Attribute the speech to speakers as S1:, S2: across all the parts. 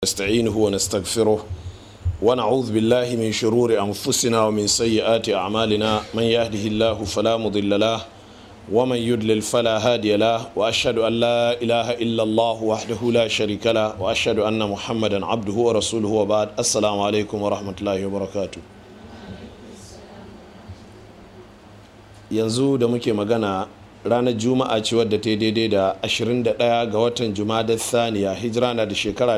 S1: نستعينه ونستغفره ونعوذ بالله من شرور أنفسنا ومن سيئات أعمالنا من يهده الله فلا مضل له ومن يضلل فلا هادي له وأشهد أن لا إله إلا الله وحده لا شريك له وأشهد أن محمدا عبده ورسوله وبعد السلام عليكم ورحمة الله وبركاته yanzu da muke magana ranar juma'a ce wadda ta daidai da 21 ga watan juma'a saniya hijira na da shekara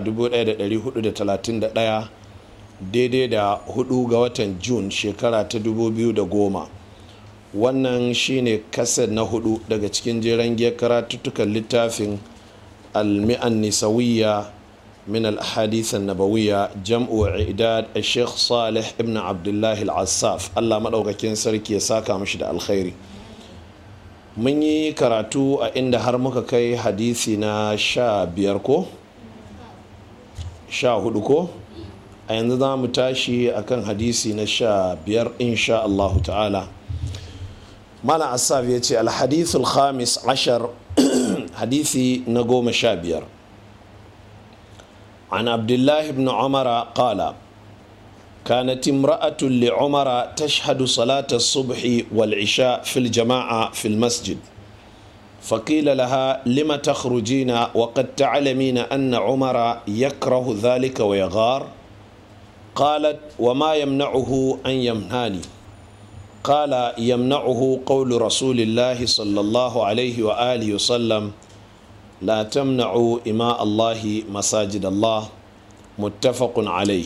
S1: 1431 daidai da 4 ga watan jun shekara ta 2010 wannan shine kasar na hudu daga cikin jeren giyar karatuttukan littafin almi'an nisawiyya min al-hadith nabawiyya jam'u idad al-sheikh salih ibn abdullahi al-assaf allah maɗaukakin sarki ya saka mashi da alkhairi mun yi karatu a inda har muka kai hadisi na sha biyar ko sha hudu ko a yanzu za mu tashi akan hadisi na sha biyar insha Allahu ta'ala mana asaf ya ce alhadithul khamis ashar hadisi na goma sha biyar عن عبد الله بن عمر قال كانت امرأة لعمر تشهد صلاة الصبح والعشاء في الجماعة في المسجد فقيل لها لم تخرجين وقد تعلمين أن عمر يكره ذلك ويغار قالت وما يمنعه أن يمنعني قال يمنعه قول رسول الله صلى الله عليه وآله وسلم لا تمنعوا إماء الله مساجد الله متفق عليه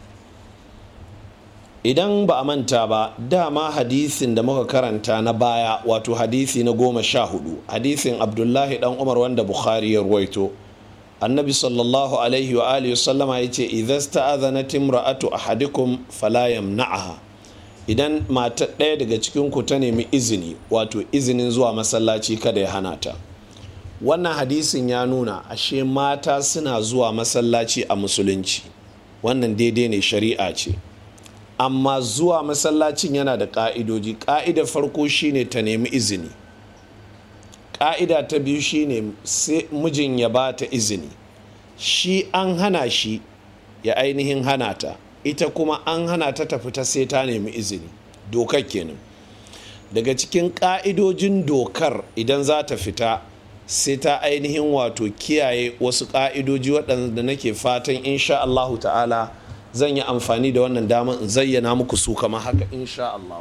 S1: idan ba a manta ba dama hadisin da muka karanta na baya wato hadisi na goma sha hudu hadisin abdullahi dan umar wanda bukhari ya ruwaito annabi sallallahu alaihi wa alihi sallama ya ce idan sta'azanat imra'atu ahadikum fala yamna'aha idan mata ɗaya daga cikin ku ta nemi izini wato izinin zuwa masallaci kada ya hana ta wannan hadisin ya nuna ashe mata suna zuwa masallaci a musulunci wannan daidai ne shari'a ce amma zuwa masallacin yana da ƙa'idoji ƙa'idar farko shine ta nemi izini ƙa'ida ta biyu shine sai mijin ya ba ta izini shi an hana shi ya ainihin hana ta ita kuma an hana ta ta fita sai ta nemi izini dokar kenan daga cikin ƙa'idojin dokar idan za ta fita sai ta ainihin wato kiyaye wasu ƙa'idoji waɗanda nake fatan insha Allahu ta'ala zan yi amfani da wannan damar in zayyana muku su kama haka insha Allah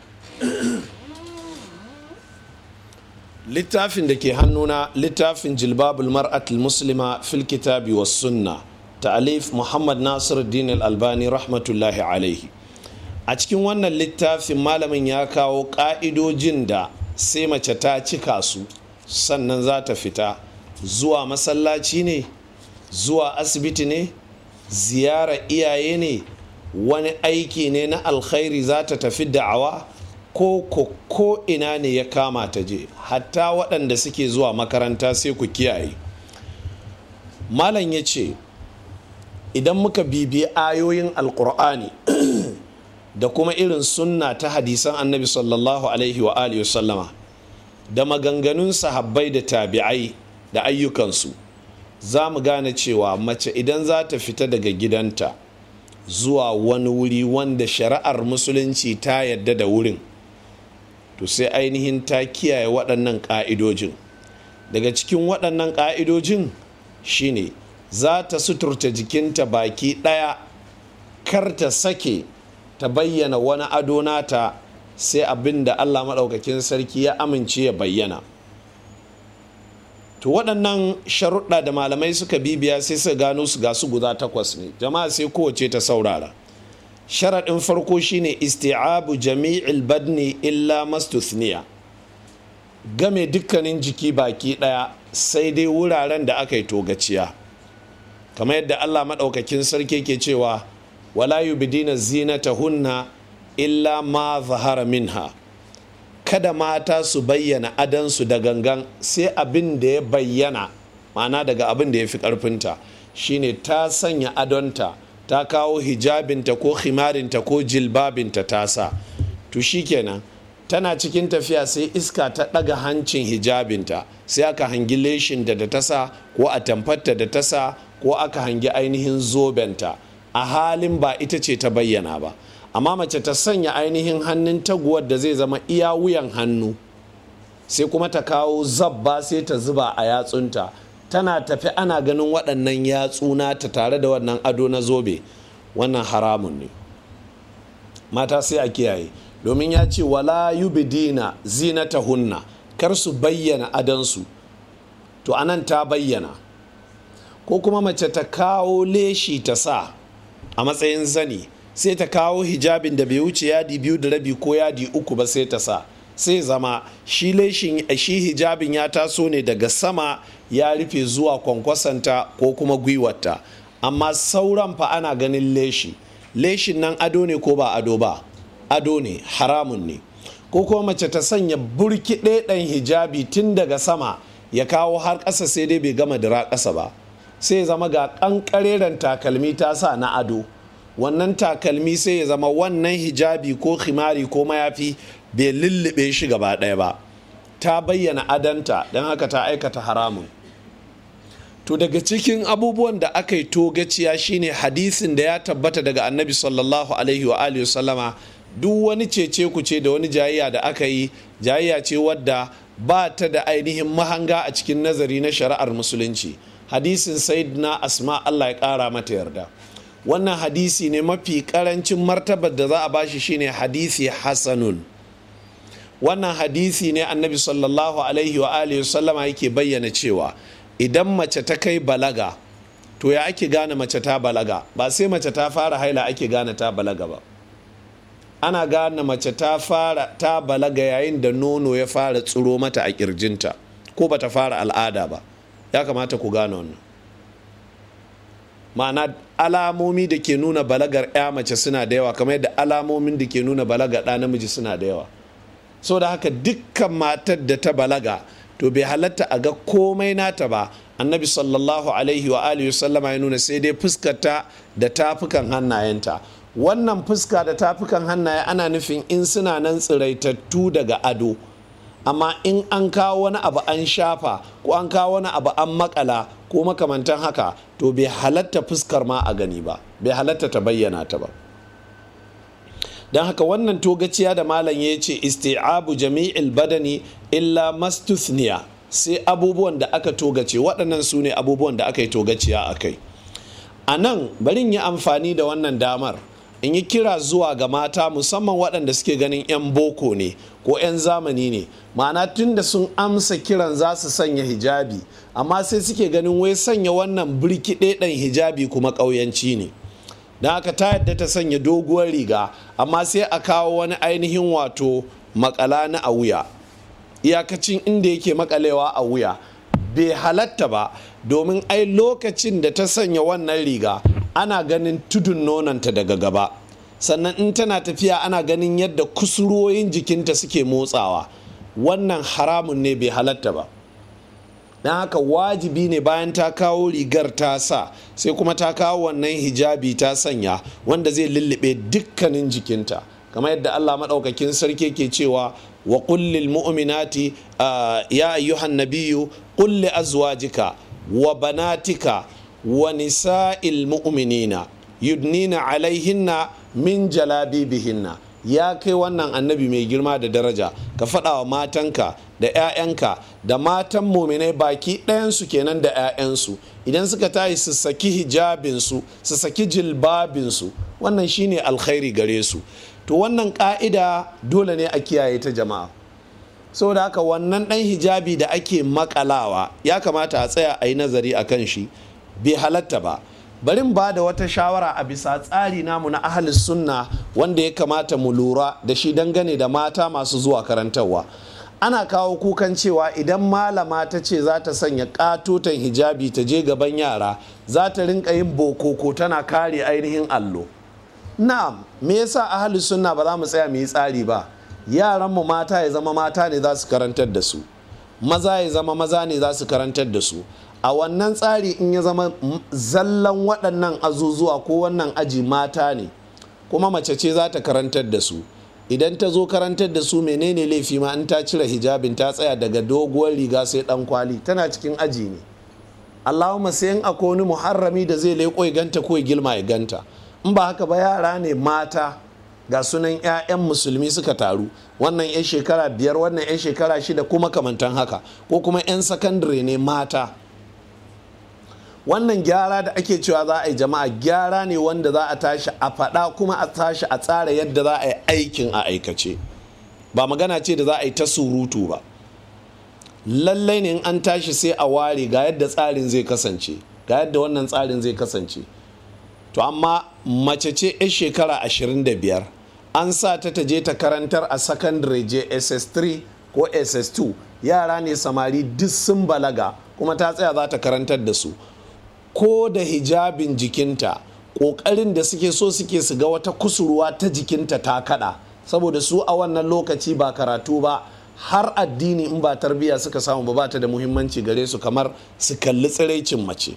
S1: littafin da ke hannuna littafin jilbabul mar'atul muslima fil kitabi was sunna ta'alif muhammad nasir din albani rahmatullahi alaihi a cikin wannan littafin malamin ya kawo ka'idojin da sai mace ta cika su sannan za ta fita zuwa masallaci ne zuwa asibiti ne ziyara iyaye ne wani aiki ne na alkhairi za ta tafi da'awa ko ko ko ina ne ya kama ta je hatta waɗanda suke zuwa makaranta sai ku kiyaye malam ya ce idan muka bibiyi ayoyin alkur'ani da kuma irin sunna ta hadisan annabi sallallahu alaihi wa alihi sallama da maganganun sahabbai da tabi'ai da ayyukansu za mu gane cewa mace idan za ta fita daga gidanta zuwa wani wuri wanda shari'ar musulunci ta yadda da wurin to sai ainihin ta kiyaye waɗannan ƙa'idojin daga cikin waɗannan ƙa'idojin shine za ta suturta jikinta baki ɗaya kar ta sake ta bayyana wani ado nata sai abin da allah maɗaukakin sarki ya amince ya bayyana to waɗannan sharuɗa da malamai suka bibiya sai su gano su ga su guda takwas ne jama'a sai kowace ta saurara sharaɗin farko shine isti'abu jami'il badni illa mastuthniya game dukkanin jiki baki ɗaya sai dai wuraren da aka yi togaciya kamar yadda allah maɗaukakin sarki ke cewa wala yubdina zinatahunna illa ma zahara minha kada mata su bayyana adansu da gangan sai abin da ya bayyana ma'ana daga abin da ya fi ƙarfinta shine ta sanya adonta ta kawo hijabinta ko khimarinta ko jilbabinta ta sa to shikenan tana cikin tafiya sai iska ta ɗaga hancin hijabinta sai aka hangi leshinta da ta sa ko a tamfarta da ta sa ko aka hangi ainihin zobenta a halin ba ita ce ta bayyana ba amma mace ta sanya ainihin hannun taguwar da zai zama iya wuyan hannu sai kuma ta kawo zabba sai ta zuba a yatsunta tana tafi ana ganin waɗannan yatsuna ta tare da wannan ado na zobe wannan haramun ne mata sai a kiyaye domin ya ce wala yubidina zinatahunna kar su bayyana adansu to anan ta bayyana ko kuma mace ta kawo leshi ta sa a matsayin zani sai ta kawo hijabin da bai wuce yadi biyu da rabi ko yadi uku ba sai ta sa sai zama shi leshin shi hijabin ya taso ne daga sama ya rufe zuwa kwankwasanta ko kuma gwiwarta amma sauran fa ana ganin leshi leshin nan ado ne ko ba ado ba ado ne haramun ne ko kuma mace ta sanya burki ɗan hijabi tun daga sama ya kawo har ƙasa sai dai bai gama dira ƙasa ba sai zama ga ƙanƙareren takalmi ta sa na ado wannan takalmi sai ya zama wannan hijabi ko khimari ko mayafi bai lullube shi gaba ɗaya ba ta bayyana adanta don haka ta aikata haramun to daga cikin abubuwan da aka yi togaciya shine hadisin da ya tabbata daga annabi sallallahu alaihi wa alihi sallama duk wani cece kuce da wani jayayya da aka yi jayayya ce wadda ba ta da ainihin mahanga a cikin nazari na shari'ar musulunci hadisin sayyidina asma allah ya kara mata yarda wannan hadisi ne mafi karancin martabar da za a bashi shine hadisi hasanun wannan hadisi ne annabi sallallahu alaihi wa alihi sallama yake bayyana cewa idan mace ta kai balaga to ya ake gane mace ta balaga ba sai mace ta fara haila ake gane ta balaga ba ana gane mace ta fara ta balaga yayin da nono ya fara tsiro mata a kirjinta ko bata fara al'ada ba ya kamata ku gane wannan ma'ana alamomi da ke nuna balagar ya mace suna da yawa kamar yadda alamomin da ke nuna balaga ɗa namiji suna da yawa so da haka dukkan matar da ta balaga to bai halatta a ga komai nata ba annabi sallallahu alaihi wa alihi sallama ya nuna sai dai fuskarta da tafukan hannayenta wannan fuska da tafukan hannaye ana nufin in suna nan tsiraitattu daga ado amma in an kawo wani abu an shafa ko an kawo wani abu an makala ko makamantan haka to bai halatta fuskar ma a gani ba bai halatta ta bayyana ta ba don haka wannan togaciya da malam ya ce isti'abu jami'il badani illa mastuthniya sai abubuwan da aka togace waɗannan su ne abubuwan da aka yi togaciya a kai a nan barin yi amfani da wannan damar in yi kira zuwa ga mata musamman waɗanda suke ganin 'yan boko ne ko 'yan zamani ne ma'ana tun da sun amsa kiran za su sanya hijabi amma sai suke ganin wai sanya wannan birkiɗe ɗan hijabi kuma ƙauyanci ne don haka ta yadda ta sanya doguwar riga amma sai a kawo wani ainihin wato makala na a wuya iyakacin inda yake makalewa a wuya bai halatta ba domin ai lokacin da ta sanya wannan riga ana ganin tudun nonanta daga gaba sannan in tana tafiya ana ganin yadda kusuroyin jikinta suke motsawa wannan haramun ne bai halatta ba don haka wajibi ne bayan ta kawo rigar ta sa sai kuma ta kawo wannan hijabi ta sanya wanda zai lullube dukkanin jikinta kamar yadda allah maɗaukakin sarki ke cewa wa kullil mu'minati ya ayyuhan nabiyu kulli azwajika wa banatika wa nisa'il mu'minina yudnina alaihinna min jalabibihinna ya kai wannan annabi mai girma da daraja ka faɗa wa matanka da 'ya'yanka da matan muminai baki ɗayansu kenan da 'ya'yansu idan suka tayi su saki hijabinsu su saki jilbabinsu wannan shine alkhairi gare su to wannan ka'ida dole ne a kiyaye ta jama'a saboda haka wannan ɗan hijabi da ake makalawa ya kamata a tsaya a yi nazari a kan shi bai halatta ba barin ba da wata shawara a bisa tsari namu na ahalis sunna wanda ya kamata mu lura da shi dangane da mata masu zuwa karantarwa ana kawo kukan cewa idan malama ta ce za ta sanya katotan hijabi ta je gaban yara za ta rinka yin bokoko tana kare ainihin allo na'am me yasa ahalis sunna ba za mu tsaya mu yi tsari ba yaran mu mata ya zama mata ne za su karantar da su maza ya zama maza ne za su karantar da su a wannan tsari in ya zama zallan waɗannan azuzuwa ko wannan aji mata ne kuma mace ce za ta karantar da su idan ta zo karantar da su menene laifi ma in ta cire hijabin ta tsaya daga doguwar riga sai dan kwali tana cikin aji ne allahumma sai in akwai wani muharrami da zai leƙo ya ganta ko ya gilma ya ganta in ba haka ba yara ne mata ga sunan 'ya'yan musulmi suka taru wannan 'yan shekara biyar wannan 'yan shekara shida kuma kamantan haka ko kuma 'yan sakandare ne mata wannan gyara da ake cewa za a yi jama'a gyara ne wanda za a tashi a faɗa kuma a tashi a tsara yadda za a yi aikin a aikace ba magana ce da za a yi ta surutu ba lallai ne in an tashi sai a ware ga yadda tsarin zai kasance ga yadda wannan tsarin zai kasance to amma mace ce 'yan shekara 25 an sa ta ta je ta karantar a secondary jss3 ko ss2 yara ne samari duk sun balaga kuma ta tsaya za ta karantar da su ko da hijabin jikinta ƙoƙarin da suke so suke su ga wata kusurwa ta jikinta ta kada saboda su a wannan lokaci ba karatu ba har addini in ba tarbiyya suka samu ba ta da muhimmanci gare su kamar su kalli tsiraicin mace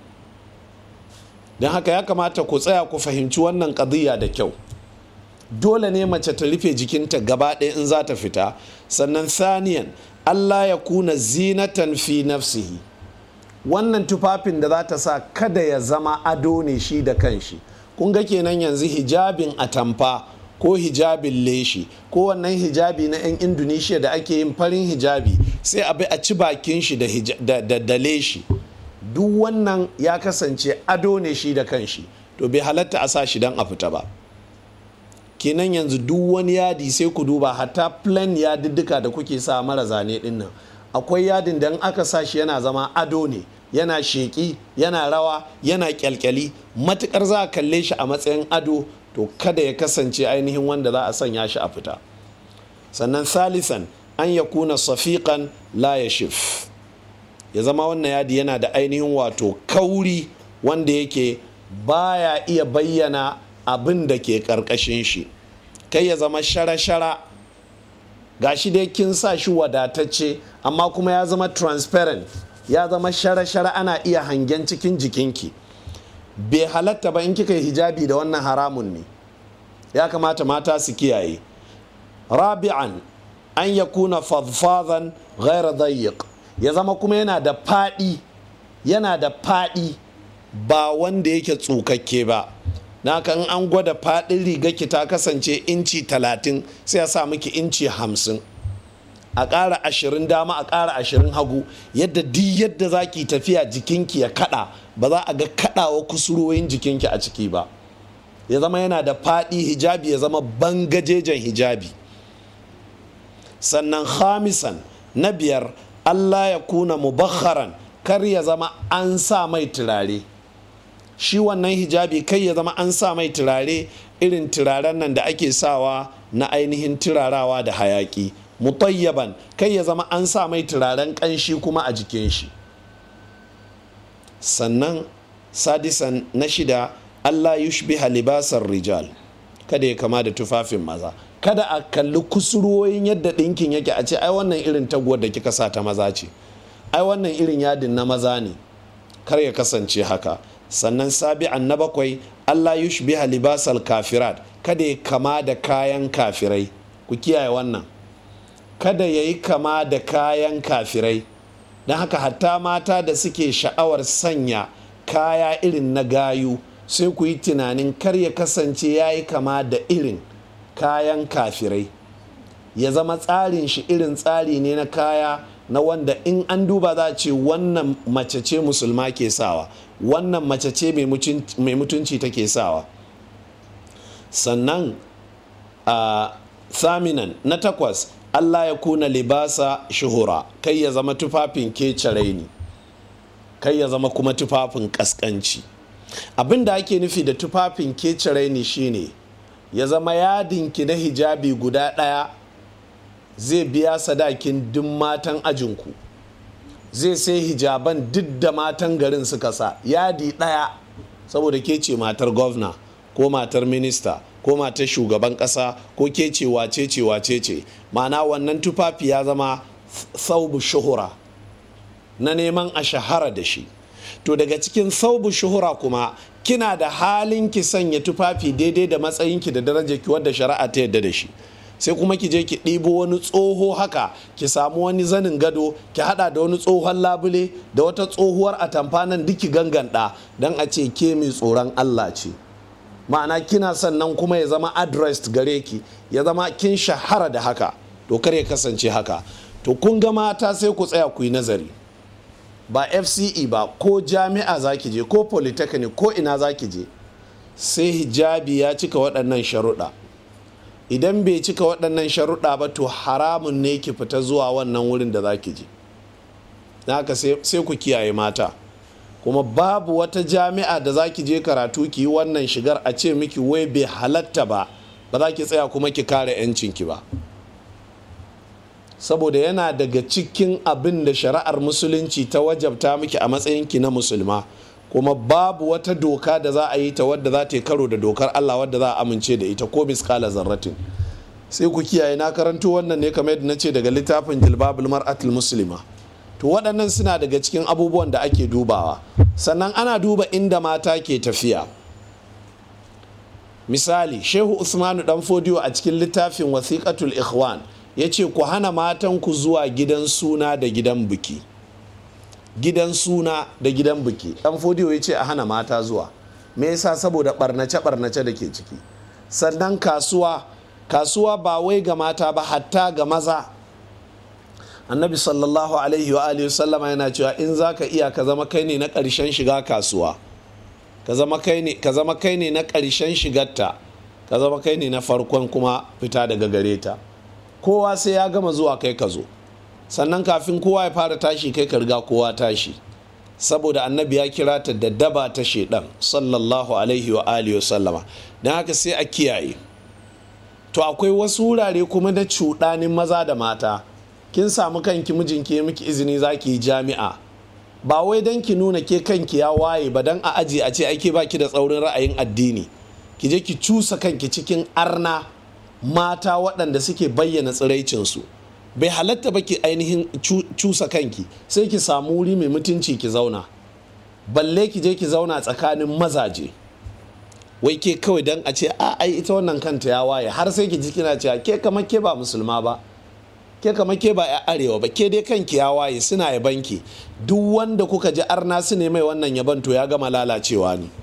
S1: don haka ya kamata ku tsaya ku fahimci wannan ƙadiyya da kyau dole ne mace ta rufe jikinta gaba ɗaya in za ta fita sannan saniyan allah ya kuna zinatan fi nafsihi wannan tufafin da za ta sa kada ya zama ado ne shi da kanshi kun ga kenan yanzu hijabin atamfa ko hijabin leshi ko wannan hijabi na 'yan indonesia da ake yin farin hijabi sai a bi a ci bakin shi da leshi duk wannan ya kasance ado ne shi da kanshi to bai halatta a sa shi don a fita ba kenan yanzu duk wani yadi sai ku duba hatta plan yadiddika da kuke sa mara zane dinnan akwai yadin da aka sa shi yana zama ado ne yana sheƙi yana rawa yana kyalkyali matukar za a kalle shi a matsayin ado to kada ya kasance ainihin wanda za a sanya shi a fita sannan salisan an ya kuna safiƙan la ya shif ya zama wannan yadi yana da ainihin wato kauri wanda yake baya iya bayyana abin da ke ƙarƙashin shi kai ya zama shara-shara gashi dai kin sa shi wadatacce amma kuma ya zama transparent ya zama shara-shara ana iya hangen cikin jikinki bai halatta ba in kika yi hijabi da wannan haramun ne ya kamata mata su kiyaye rabi'an an ya kuna fadfadan ghaira dayiq ya zama kuma yana da faɗi yana da faɗi ba wanda yake tsukakke ba na kan an gwada faɗin rigarki ta kasance inci talatin sai a sa miki inci hamsin a ƙara ashirin dama a ƙara ashirin hagu yadda duk yadda za ki tafiya jikinki ya kaɗa ba za a ga kaɗawa kusurwoyin jikinki a ciki ba ya zama yana da faɗi hijabi ya zama bangajejen hijabi sannan khamisan na biyar allah ya kuna mubakharan kar ya zama an sa mai turare shi wannan hijabi kai ya zama an sa mai turare irin turaren nan da ake sawa na ainihin turarawa da hayaki mutayyaban kai ya zama an sa mai turaren kanshi kuma a jikin shi sannan sadisan na shida allah yushbiha libasar rijal kada ya kama da tufafin maza kada a kalli kusurwoyin yadda ɗinkin yake a ce ai wannan irin taguwar da kika sa ta maza ce ai wannan irin yadin na maza ne kar ya kasance haka sannan sabi'an na bakwai allah yushbiha libasal kafirat kada ya kama da kayan kafirai ku kiyaye wannan kada ya yi kama da kayan kafirai don haka hatta mata da suke sha'awar sanya kaya irin na gayu sai ku yi tunanin kar ya kasance ya yi kama da irin kayan kafirai ya zama tsarin shi irin tsari ne na kaya na wanda in an duba za a ce wannan mace ce musulma ke sawa wannan mace ce mai mutunci take sawa sannan a thaminan na takwas allah ya kuna libasa shuhura kai ya zama tufafin kecere ne kai ya zama kuma tufafin kaskanci abin da ake nufi da tufafin kecere ne shine ya zama yadinki na hijabi guda ɗaya zai biya sadakin duk matan ajinku zai sai hijaban duk da matan garin suka sa yadi ɗaya saboda ke ce matar gwamna ko matar minista ko matar shugaban ƙasa ko ke ce wace ce wace ce ma'ana wannan tufafi ya zama saubu shuhura na neman a shahara da shi to daga cikin saubu shuhura kuma kina da halin ki sanya tufafi daidai da matsayinki da darajarki wadda shari'a ta yadda da shi sai kuma ki je ki ɗibo wani tsoho haka ki samu wani zanin gado ki hada da wani tsohon labule da wata tsohuwar atamfa nan duk ki ganganta don a ce ke mai tsoron Allah ce ma'ana kina sannan kuma ya zama addressed gare ki ya zama kin shahara da haka to kar ya kasance haka to kun ga mata sai ku tsaya ku yi nazari ba fce ba ko jami'a za ki je ko polytechnic ko ina za ki je sai hijabi ya cika waɗannan sharuɗa idan bai cika waɗannan sharuɗa ba to haramun ne ki fita zuwa wannan wurin da za ki je haka sai ku kiyaye mata kuma babu wata jami'a da za ki je karatu ki yi wannan shigar a ce miki wai bai halatta ba ba za ki tsaya kuma ki kare 'yancinki ba saboda yana daga cikin abin da shari'ar musulunci ta wajabta miki a matsayinki na musulma kuma babu wata doka da za a yi ta wadda za ta yi karo da dokar Allah wadda za a amince da ita ko miskala zarratin sai ku kiyaye na karanto wannan ne kamar yadda na ce daga littafin jilbabul mar'atul muslima to waɗannan suna daga cikin abubuwan da ake dubawa sannan ana duba inda mata ke tafiya misali shehu usmanu dan fodiyo a cikin littafin wasiqatul ikhwan ya ce ku hana matanku zuwa gidan suna da gidan biki gidan suna da gidan biki dan fodiyo ya ce a hana mata zuwa me yasa saboda barnace barnace da ke ciki sannan kasuwa kasuwa ba wai ga mata ba hatta ga maza annabi sallallahu alaihi wa alihi sallama yana cewa in zaka iya ka zama kai ne na ƙarshen shiga kasuwa ka zama kai ne na ƙarshen shigarta ka zama kai ne na farkon kuma fita daga gare ta kowa sai ya gama zuwa kai ka zo sannan kafin kowa ya fara tashi kai ka riga kowa tashi saboda annabi ya kira ta da daba ta shedan sallallahu alaihi wa alihi sallama don haka sai a kiyaye to akwai wasu wurare kuma na cuɗanin maza da mata kin samu kanki mijinki ya miki izini za ki yi jami'a ba wai don ki nuna ke kanki ya waye ba don a aji a ce ake baki da tsaurin ra'ayin addini ki je ki cusa kanki cikin arna mata waɗanda suke bayyana tsiraicinsu bai halatta ba ki ainihin cusa kanki sai ki samu wuri mai mutunci ki zauna balle ki je ki zauna tsakanin mazaje wai ke kawai don a ce a ai ita wannan kanta ya waye har sai ki ji kina cewa ke kamar ke ba musulma ba ke kamar ke ba ya arewa ba ke dai kanki ya waye suna yabanki duk wanda kuka ji arna su ne mai wannan yaban to ya gama lalacewa ne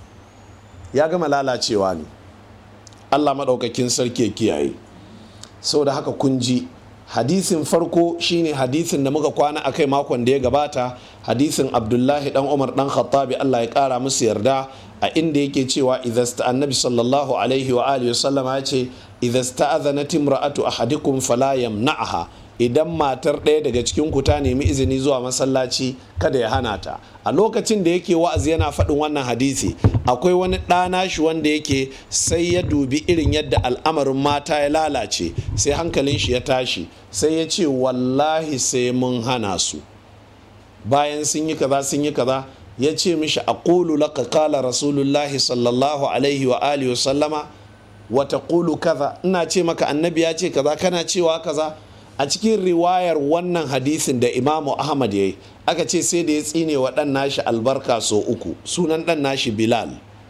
S1: ya gama lalacewa ne allah maɗaukakin sarki ya kiyaye sau da haka kun ji hadisin farko shine hadisin da muka kwana akai makon da ya gabata hadisin abdullahi dan umar dan khattabi allah ya kara musu yarda a inda yake cewa idasta annabi sallallahu alaihi wa alihi wasallam ya ce idasta azanat imra'atu ahadikum fala yamna'aha idan matar ɗaya daga cikin ku ta nemi izini zuwa masallaci kada ya hana ta a lokacin da yake wa'azi yana faɗin wannan hadisi akwai wani ɗana shi wanda yake sai ya dubi irin yadda al'amarin mata ya lalace sai hankalin shi ya tashi sai ya ce wallahi sai mun hana su bayan sun yi kaza sun yi kaza ya ce mishi aqulu laka kala rasulullahi sallallahu alaihi wa alihi sallama wa taqulu kaza ina ce maka annabi ya ce kaza kana cewa kaza a cikin riwayar wannan hadisin da imamu ahmad ya yi aka ce sai da ya tsine wa ɗan nashi albarka so uku sunan ɗan nashi bilal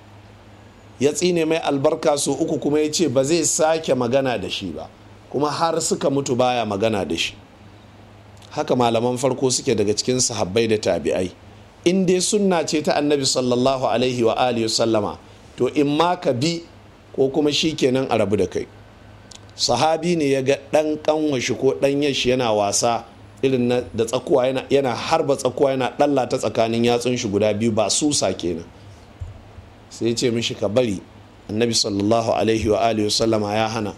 S1: ya tsine mai albarka so uku kuma ya ce ba zai sake magana da shi ba kuma har suka mutu baya magana da shi haka malaman farko suke daga cikin sahabbai da tabi'ai in dai sunna ce ta annabi sallallahu alaihi wa alihi sallama to in ma ka bi ko kuma shi kenan a rabu da kai sahabi ne ya ga ɗan kanwashi ko ɗan yashi yana wasa irin da tsakuwa yana harba tsakuwa yana ɗalla ta tsakanin yatsun shi guda biyu ba susa kenan sai ya ce mishi ka bari annabi sallallahu alaihi wa alihi sallama ya hana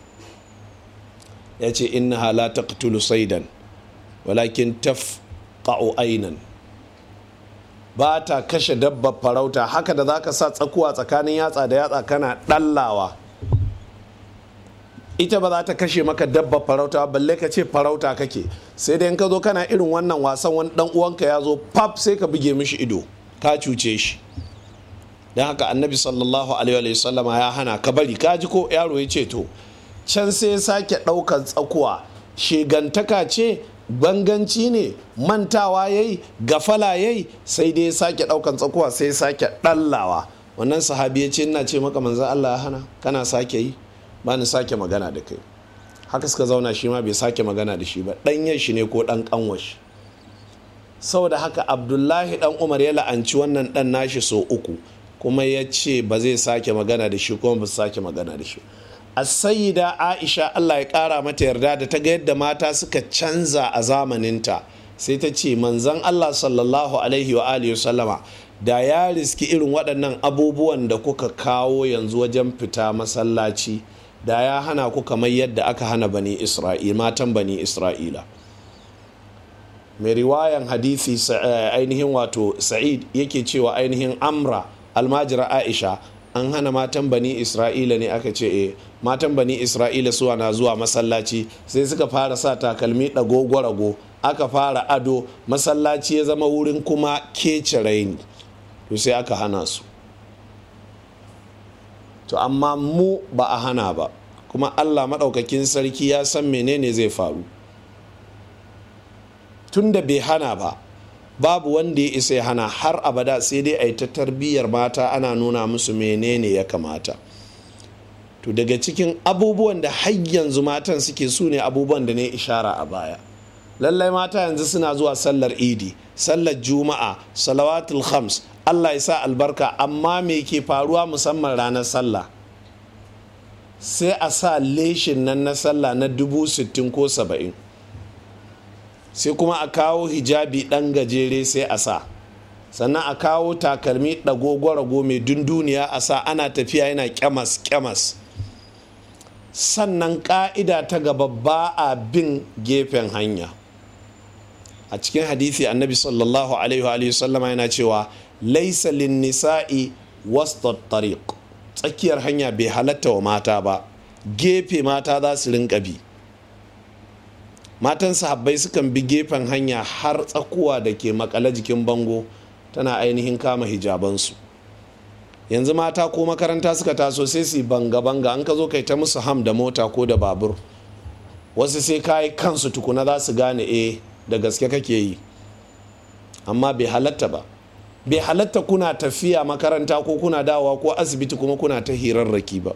S1: ya ce innaha la taqtulu saidan walakin tafqa'u ainan ba ta kashe dabbar farauta haka da zaka sa tsakuwa tsakanin yatsa da yatsa kana ɗallawa ita ba za ta kashe maka dabba farauta balle ka ce farauta kake sai dai ka zo kana irin wannan wasan wani dan uwanka ya zo pap sai ka buge mishi ido ka cuce shi don haka annabi sallallahu alaihi wa sallama ya hana ka bari ka ji ko yaro ya ce to can sai ya sake ɗaukan tsakuwa shegantaka ce banganci ne mantawa yayi gafala yayi sai dai ya sake ɗaukan tsakuwa sai ya sake ɗallawa wannan sahabi ya ce ina ce maka manzan Allah ya hana kana sake yi ba ni sake magana da kai haka suka zauna shi ma bai sake magana da shi ba ɗanyen shi ne ko ɗan ƙanwashi saboda haka abdullahi ɗan umar ya la'anci wannan ɗan nashi so uku kuma ya ce ba zai sake magana da shi kuma ba su sake magana da shi a sayida aisha allah ya ƙara mata yarda da ta ga yadda mata suka canza a zamaninta sai ta ce manzan allah sallallahu alaihi wa alihi sallama da ya riski irin waɗannan abubuwan da kuka kawo yanzu wajen fita masallaci da ya hana ku kamar yadda aka hana bani isra'ila matan bani isra'ila mai riwayan hadithi ainihin wato sa'id yake cewa ainihin amra almajira aisha an hana matan bani isra'ila ne aka ce e matan bani isra'ila suwa na zuwa masallaci sai suka fara sa takalmi ɗago rago aka fara ado masallaci ya zama wurin kuma kece raini to sai aka hana su to amma mu ba a hana ba kuma allah maɗaukakin sarki ya san menene zai faru tun da bai hana ba babu wanda ya isa ya hana har abada sai dai a yi ta tarbiyyar mata ana nuna musu menene ya kamata to daga cikin abubuwan da har yanzu matan suke su ne abubuwan da ne ishara a baya lallai mata yanzu suna zuwa sallar idi sallar juma'a salawatul khams allah ya sa albarka amma me ke faruwa musamman ranar sallah sai a sa leshin nan na sallah na dubu sittin ko saba'in sai kuma a kawo hijabi ɗan gajere sai a sa sannan a kawo takalmi ɗago-gwarago mai dunduniya a sa ana tafiya yana kyamas-kyamas sannan ƙa'ida ta gaba ba a bin gefen hanya a cikin hadisi annabi sallallahu alaihi wa sallama yana cewa laisa lin nisa'i wasta tariq tsakiyar hanya bai halatta wa mata ba gefe mata za su rinka bi matan sahabbai sukan bi gefen hanya har tsakuwa da ke makale jikin bango tana ainihin kama hijabansu yanzu mata ko makaranta suka taso sai su banga-banga an ka zo kai ta musu ham da mota ko da babur wasu sai kayi kansu tukuna za su gane eh da gaske kake yi amma bai halatta ba bai halatta kuna tafiya makaranta ko kuna dawa ko asibiti kuma kuna ta hirarraki ba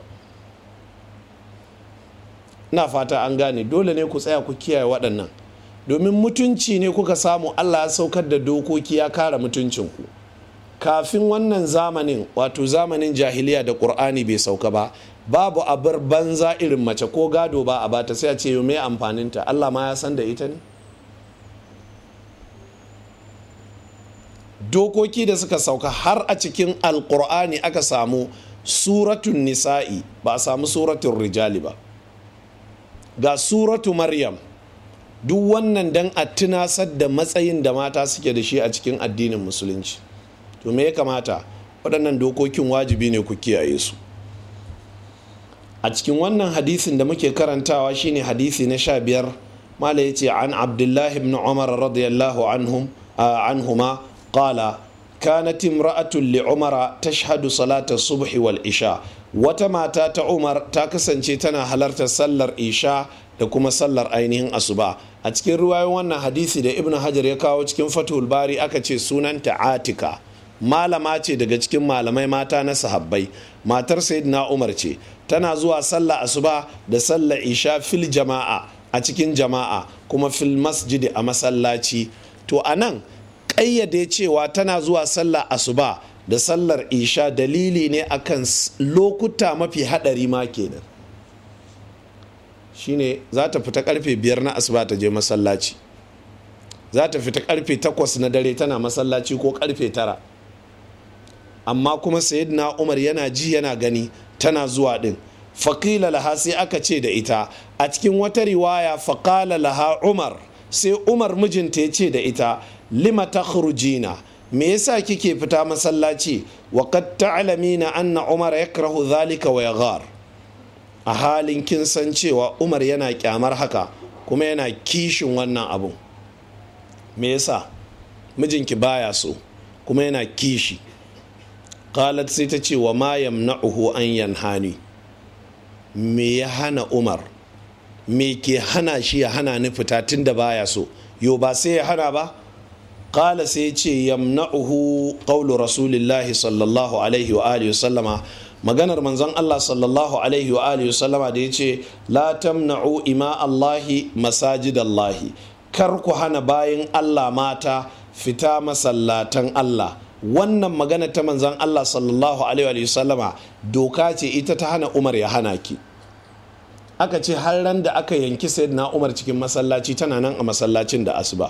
S1: na fata an gane dole ne ku tsaya ku kiyaye waɗannan domin mutunci ne kuka samu allah ya saukar da dokoki ya kare mutuncinku kafin wannan zamanin wato zamanin jahiliya da ƙur'ani bai sauka ba babu abar banza irin mace ko gado ba a bata sai a ce mai amfaninta allah ma ya san da ita ne dokoki da suka sauka har a cikin alkur'ani aka samu suratun nisa'i ba a samu suratun rijali ba ga suratu maryam duk wannan dan a tunasar da matsayin da mata suke da shi a cikin addinin musulunci to me ya kamata waɗannan dokokin wajibi ne ku kiyaye su a cikin wannan hadisin da muke karantawa shine hadisi na sha biyar mala ya ce an abdullahi ibn umar radiyallahu anhum anhuma qala kanat imra'atun li umara tashhadu salata subhi wal isha wata mata ta umar ta kasance tana halartar sallar isha da kuma sallar ainihin asuba a cikin ruwayoyin wannan hadisi da ibn hajar ya kawo cikin fatul bari aka ce sunanta atika malama ce daga cikin malamai mata na sahabbai matar sayyidina umar ce tana zuwa sallar asuba da sallar isha fil jama'a a cikin jama'a kuma fil masjidi a masallaci to anan ƙayyade cewa tana zuwa sallar asuba da sallar isha dalili ne akan lokuta mafi haɗari ma kenan shine za ta fita karfe biyar na asuba ta je masallaci za ta fita karfe takwas na dare tana masallaci ko karfe tara amma kuma sayyidina umar yana ji yana gani tana zuwa din faƙila laha sai aka ce da ita a cikin wata riwaya faƙala laha umar sai umar mijinta ya ce da ita lima ta me yasa kike fita masallaci wa qad ta'lamina anna umar yakrahu dhalika wa yaghar a halin kin san cewa umar yana kyamar haka kuma yana kishin wannan abun me yasa mijinki baya so kuma yana kishi qalat sai ta ce wa ma yamna'uhu an yanhani me ya hana umar me ke hana shi ya hana ni fita tunda baya so yo ba sai ya hana ba qala sai ce yamna'uhu qawlu rasulillahi sallallahu alaihi wa alihi sallama maganar manzon Allah sallallahu alaihi wa alihi sallama da yace la tamna'u ima Allahi masajidallahi kar ku hana bayin Allah mata fita masallatan Allah wannan magana ta manzon Allah sallallahu alaihi wa sallama doka ce ita ta hana Umar ya hana ki aka ce har ran da aka yanki sayyidina Umar cikin masallaci tana nan a masallacin da asuba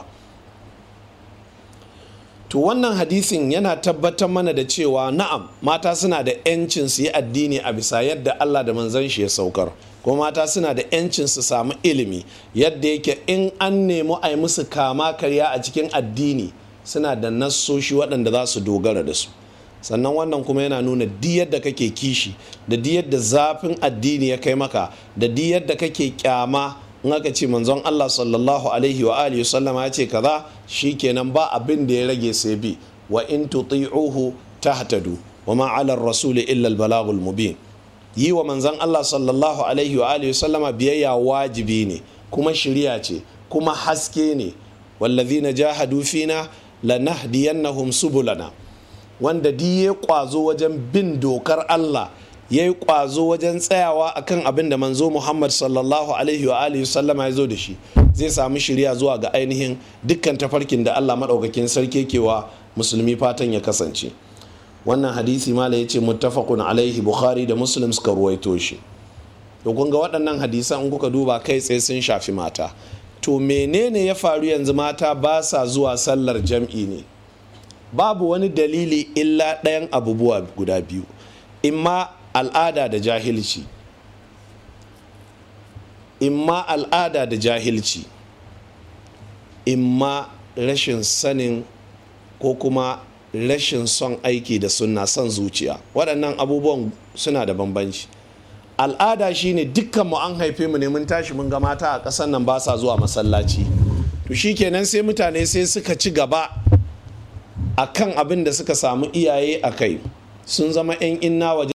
S1: to wannan hadisin yana tabbatar mana da cewa na'am mata suna da 'yancin su yi addini a bisa yadda Allah da manzon shi ya saukar kuma mata suna da 'yancin su samu ilimi yadda yake in an nemi a yi musu kama karya a cikin addini suna da nassoshi waɗanda za su dogara da su sannan wannan kuma yana nuna di yadda kake kishi da di yadda zafin addini ya kai maka da di yadda kake kyama in aka ce manzon Allah sallallahu alaihi wa alihi sallama ya ce kaza shikenan ba abin da ya rage sai bi wa in tuti'uhu tahtadu wa ma 'ala ar-rasuli illa al-balagul mubin yi wa manzon Allah sallallahu alaihi wa alihi sallama biyayya wajibi ne kuma shiriya ce kuma haske ne wallazina jahadu fina lanahdiyannahum subulana wanda di ya kwazo wajen bin dokar Allah ya yi kwazo wajen tsayawa akan abin da manzo Muhammad sallallahu alaihi wa alihi sallama ya zo da shi zai samu shirya zuwa ga ainihin dukkan tafarkin da Allah maɗaukakin sarki kewa musulmi fatan ya kasance wannan hadisi mala ya ce muttafaqun alaihi bukhari da muslim suka ruwaito shi to kun ga waɗannan hadisan in kuka duba kai tsaye sun shafi mata to menene ya faru yanzu mata ba sa zuwa sallar jam'i ne babu wani dalili illa ɗayan abubuwa guda biyu imma al'ada da jahilci imma al'ada da jahilci imma rashin sanin ko kuma rashin son aiki da sunna son zuciya waɗannan abubuwan suna da bambanci al'ada shine dukkan mu an haife mu ne mun tashi mun ga mata a ƙasar nan ba sa zuwa masallaci to shikenan sai mutane sai suka ci gaba akan abin da suka samu iyaye a kai sun zama 'yan inna waje